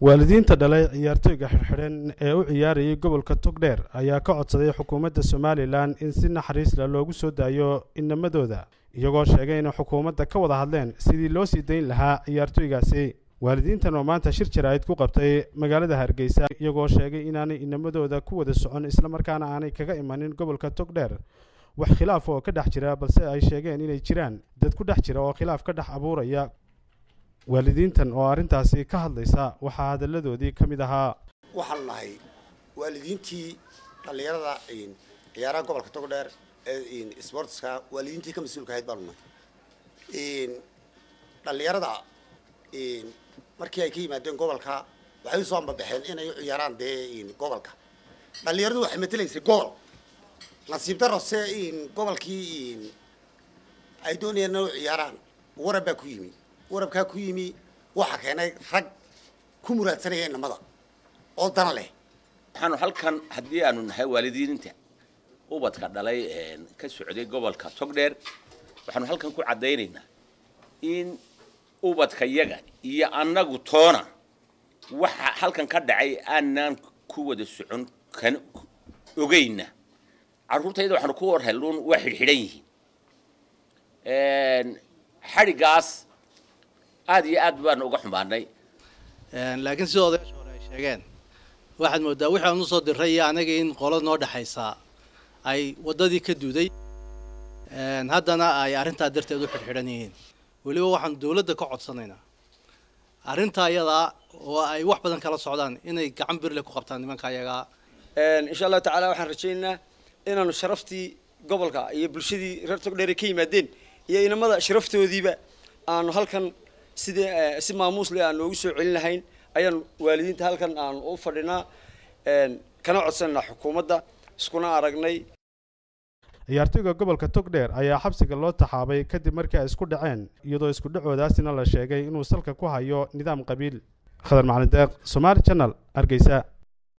waalidiinta dhalay ciyaartooyga xirxidhan ee u ciyaarayay gobolka togdheer ayaa ka codsaday xukuumadda somalilan in si naxariis leh loogu soo daayo inamadooda iyagoo sheegay inay xukuumadda ka wada hadleen sidii loo sii dayn lahaa ciyaartooygaasi waalidiintan oo maanta shir jaraa'id ku qabtay magaalada hargeysa iyagoo sheegay inaanay inamadooda ku wada socon islamarkaana aanay kaga imanin gobolka togdheer wax khilaaf oo ka dhex jira balse ay sheegeen inay jiraan dad ku dhex jira oo khilaaf ka dhex abuuraya waalidiintan oo arrintaasi ka hadlaysa waxaa hadalladoodii ka mid ahaa waxaanu nahay waalidiintii dhallinyarada ciyaaraha gobolka togdheer ee sportska waalidiintii ka mas-uulka ahayd baanu nahay dhallinyarada markii ay ka yimaadeen gobolka waxay usoo ambabaxeen inay u ciyaaraan dee gobolka dhallinyaradu waxay matelaysay gobol nasiib darose gobolkii ay doonayeen inay u ciyaaraan warab baa ku yimi warabkaa ku yimi waxaa keenay rag ku muraadsanaya inamada oo dan leh waxaanu halkan haddii aanu nahay waalidiinta ubadka dhalay ka socday gobolka togdheer waxaanu halkan ku caddaynaynaa in ubadka yaga iyo annagu toona waxa halkan ka dhacay aanaan ku wada socon kan ogeyna carruurtayda waxaanu ku warhelluun waa xidhxidhan yihiin xadhigaas aada iyo aad baanu uga xumaanay laakiin sida odayaasha hore ay sheegeen waxaad moodaa wixii aan usoo diray iyo anaga in qolo noo dhexaysaa ay waddadii ka duuday haddana ay arrintaa darteed u xidhxidhan yihiin weliba waxaan dawladda ka codsanaynaa arrintaa iyadaa oo ay wax badan kala socdaan inay gacan birle ku qabtaan nimanka ayagaa insha allahu tacaala waxaan rajaynaynaa inaanu sharaftii gobolka iyo bulshadii reer togdheere ka yimaadeen iyo inamada sharaftoodiiba aanu halkan sidii si maamuus leh aan noogu soo celin lahayn ayaan waalidiinta halkan aan u fadhinaa kana codsanaynaa xukuumadda iskuna aragnay ciyaartooyga gobolka togdheer ayaa xabsiga loo taxaabay kadib markii ay isku dhaceen iyadoo isku dhacoodaasina la sheegay inuu salka ku hayo nidaam qabiil khadar macalin deeq somaali channel hargeysa